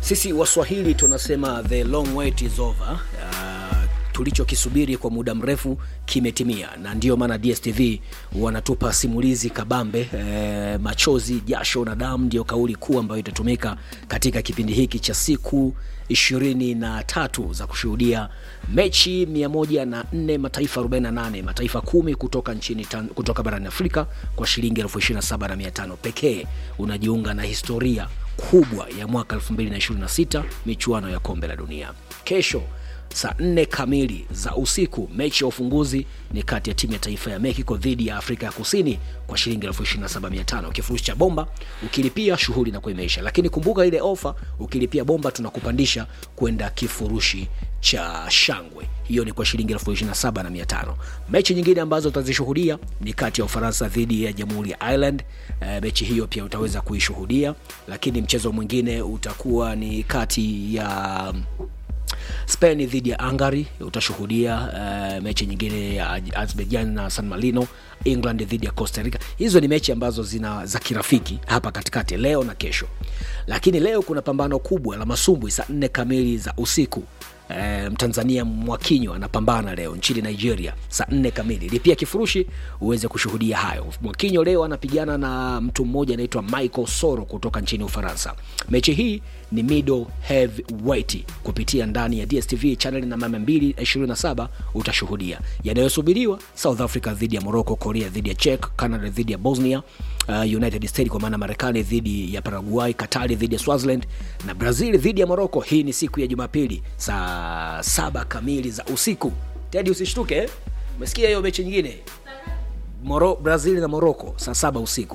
sisi waswahili tunasema the long wait is over uh, tulichokisubiri kwa muda mrefu kimetimia na ndiyo maana dstv wanatupa simulizi kabambe eh, machozi jasho na damu ndio kauli kuu ambayo itatumika katika kipindi hiki cha siku ishirini na tatu za kushuhudia mechi 104 mataifa 48 mataifa kumi kutoka nchini tan, kutoka barani afrika kwa shilingi 275 pekee unajiunga na historia kubwa ya mwaka 2026 michuano ya kombe la dunia kesho saa nne kamili za usiku mechi ya ufunguzi ni kati ya timu ya taifa ya mexico dhidi ya afrika ya kusini kwa shilingi 275 kifurushi cha bomba ukilipia shughuli na kuimeisha lakini kumbuka ile ofa ukilipia bomba tunakupandisha kwenda kifurushi cha shangwe hiyo ni kwa shilingi 275 mechi nyingine ambazo utazishuhudia ni kati ya ufaransa dhidi ya jamhuri ya ireland e, mechi hiyo pia utaweza kuishuhudia lakini mchezo mwingine utakuwa ni kati ya spain dhidi ya hungary utashuhudia uh, mechi nyingine ya azerbaijan na san marino england dhidi ya costa rica hizo ni mechi ambazo zina za kirafiki hapa katikati leo na kesho lakini leo kuna pambano kubwa la masumbwi saa nne kamili za usiku E, mtanzania mwakinyo anapambana leo nchini nigeria saa nne kamili lipia kifurushi uweze kushuhudia hayo mwakinyo leo anapigana na mtu mmoja anaitwa michael soro kutoka nchini ufaransa mechi hii ni middle heavyweight kupitia ndani ya dstv chaneli namba 227 utashuhudia yanayosubiriwa south africa dhidi ya morocco korea dhidi ya czech canada dhidi ya bosnia uh, united states kwa maana marekani dhidi ya paraguay katari dhidi ya swaziland na brazil dhidi ya morocco hii ni siku ya jumapili saa saba kamili za usiku tedi usishtuke eh? umesikia hiyo mechi nyingine Moro, brazil na morocco saa saba usiku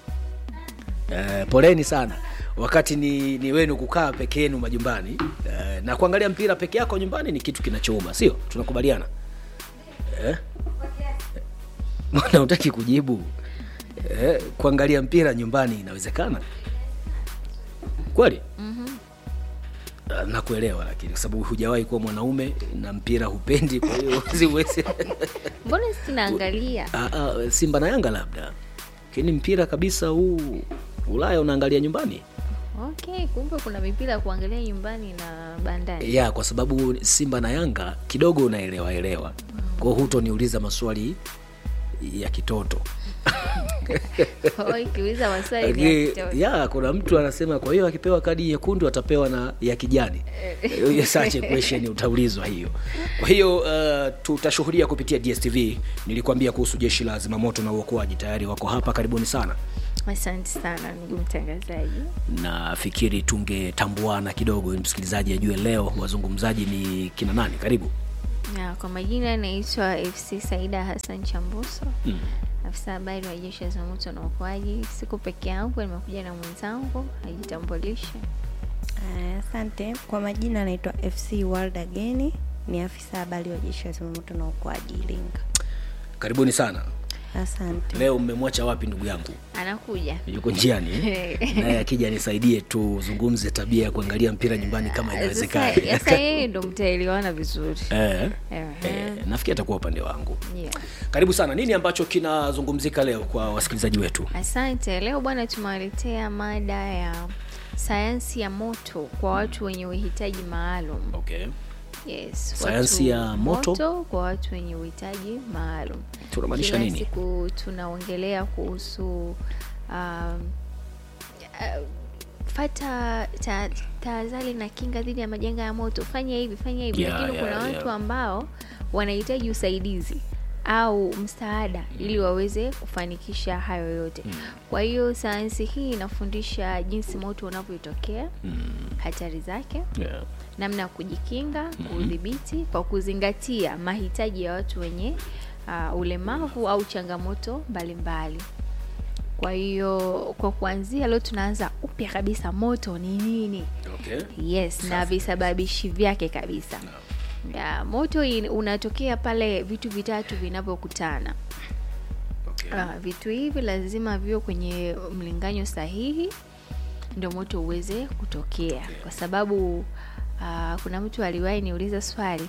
uh, poleni sana wakati ni, ni wenu kukaa peke yenu majumbani uh, na kuangalia mpira peke yako nyumbani ni kitu kinachouma sio tunakubaliana eh? mbona utaki kujibu eh, kuangalia mpira nyumbani inawezekana kweli mm-hmm. nakuelewa lakini kwa sababu hujawahi kuwa mwanaume na mpira hupendi kwa hiyo siwezi mbona sinaangalia Ah, ah, simba na yanga labda lakini mpira kabisa huu ulaya unaangalia nyumbani okay kumbe kuna mipira ya kuangalia nyumbani na bandari ya kwa sababu simba na yanga kidogo unaelewa elewa kwao hutoniuliza maswali ya kitoto Kwa hiyo ikiuliza maswali ni ya Lakini, kitoto. ya kuna mtu anasema kwa hiyo akipewa kadi nyekundu atapewa na ya kijani Hiyo such a question utaulizwa hiyo kwa hiyo uh, tutashuhudia kupitia dstv nilikuambia kuhusu jeshi la zimamoto na uokoaji tayari wako hapa karibuni sana asante sana ndugu mtangazaji nafikiri tungetambuana kidogo ili msikilizaji ajue leo wazungumzaji ni kina nani karibu na kwa majina naitwa fc saida hassan chambuso mm. afisa habari wa jeshi la zimamoto na uokoaji siku peke yangu nimekuja na mwenzangu ajitambulishe Aya, Asante. Kwa majina anaitwa FC World Again, ni afisa habari wa jeshi la zimamoto na uokoaji Iringa. karibuni sana Asante. leo mmemwacha wapi ndugu yangu anakuja yuko njiani eh? naye akija nisaidie tuzungumze tabia ya kuangalia mpira nyumbani kama sasa inawezekana sasa yeye ndo mtaelewana vizuri eh, Ehe. eh, nafikiri atakuwa upande wangu yeah. karibu sana nini ambacho kinazungumzika leo kwa wasikilizaji wetu asante leo bwana tumewaletea mada ya sayansi ya moto kwa watu wenye uhitaji maalum okay. yes, Sayansi watu ya moto? kwa watu wenye uhitaji maalum tunamaanisha kila nini siku tunaongelea kuhusu um, uh, fata ta- tahadhari na kinga dhidi ya majanga ya moto fanya hivi fanya hivi Yeah, lakini yeah, kuna yeah. watu ambao wanahitaji usaidizi au msaada ili waweze kufanikisha hayo yote kwa hiyo sayansi hii inafundisha jinsi moto unavyotokea hatari zake yeah. namna ya kujikinga kuudhibiti kwa kuzingatia mahitaji ya watu wenye uh, ulemavu au changamoto mbalimbali kwa hiyo kwa kuanzia leo tunaanza upya kabisa moto ni nini okay. yes na visababishi vyake kabisa ya, moto in, unatokea pale vitu vitatu vinavyokutana Okay. uh, vitu hivi lazima viwe kwenye mlinganyo sahihi ndio moto uweze kutokea kwa sababu uh, kuna mtu aliwahi niuliza swali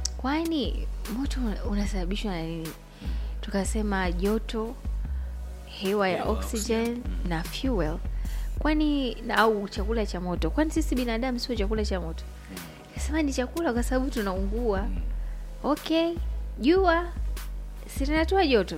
kwani moto unasababishwa na nini tukasema joto hewa ya Hewa, oxygen na fuel kwani na- au chakula cha moto kwani sisi binadamu sio chakula cha moto kasema ni chakula kwa sababu tunaungua okay jua si linatoa joto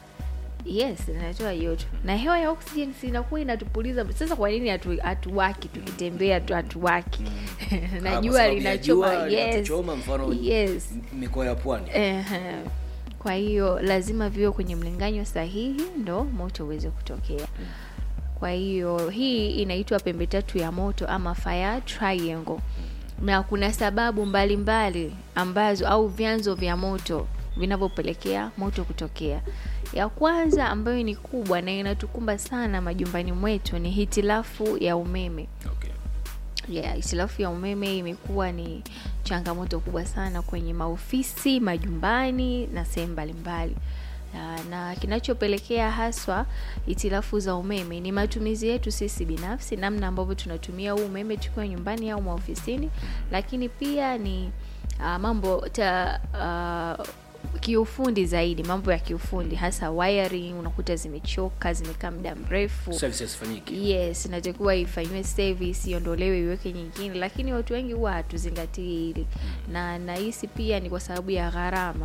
yes linatoa joto na hewa ya oxygen sinakuwa inatupuliza sasa kwa nini hatu- hatuwaki tukitembea tu hatuwaki Ah, na kwa jua sababu ya linachoma jua yes linatuchoma, mfano yes m- mikoa ya pwani Ehe. kwa hiyo lazima viwe kwenye mlinganyo sahihi ndo moto uweze kutokea kwa hiyo hii inaitwa pembe tatu ya moto ama fire triangle na kuna sababu mbalimbali mbali ambazo au vyanzo vya moto vinavyopelekea moto kutokea ya kwanza ambayo ni kubwa na inatukumba sana majumbani mwetu ni hitilafu ya umeme okay. yeah, hitilafu ya umeme imekuwa ni changamoto kubwa sana kwenye maofisi majumbani na sehemu mbalimbali Ah, na kinachopelekea haswa hitilafu za umeme ni matumizi yetu sisi binafsi namna ambavyo tunatumia huu umeme tukiwa nyumbani au maofisini lakini pia ni uh, mambo ta, uh, kiufundi zaidi mambo ya kiufundi hasa wiring unakuta zimechoka zimekaa muda mrefu services fanyiki yes inatakiwa ifanyiwe service iondolewe iweke nyingine lakini watu wengi huwa hatuzingatii hili na nahisi pia ni kwa sababu ya gharama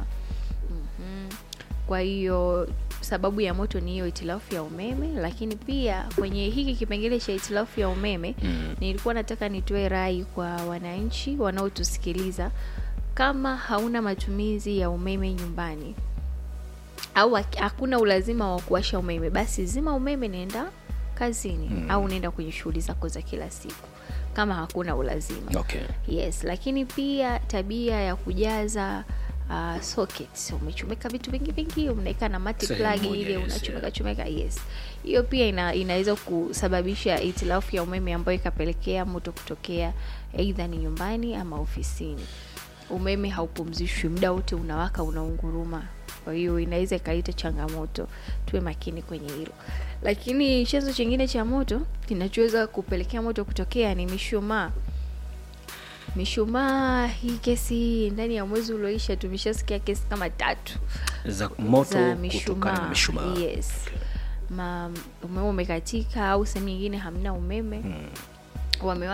mm kwa hiyo sababu ya moto ni hiyo hitilafu ya umeme lakini pia kwenye hiki kipengele cha hitilafu ya umeme mm. nilikuwa nataka nitoe rai kwa wananchi wanaotusikiliza kama hauna matumizi ya umeme nyumbani au hak- hakuna ulazima wa kuwasha umeme basi zima umeme nenda kazini mm. au nenda kwenye shughuli zako za kila siku kama hakuna ulazima okay. yes lakini pia tabia ya kujaza uh, sockets umechomeka vitu vingi vingi unaweka na mati Sehemu plug moja, ile yes, unachomeka yeah. chomeka yes hiyo pia ina, inaweza kusababisha hitilafu ya umeme ambayo ikapelekea moto kutokea eidha ni nyumbani ama ofisini umeme haupumzishwi muda wote unawaka unaunguruma kwa hiyo inaweza ikaleta changamoto tuwe makini kwenye hilo lakini chanzo chingine cha moto kinachoweza kupelekea moto kutokea ni mishumaa mishumaa hii kesi ndani ya mwezi ulioisha tumeshasikia kesi kama tatu za moto za kutokana na mishumaa mishumaa yes Ma, umeme umekatika au sehemu nyingine hamna umeme mm.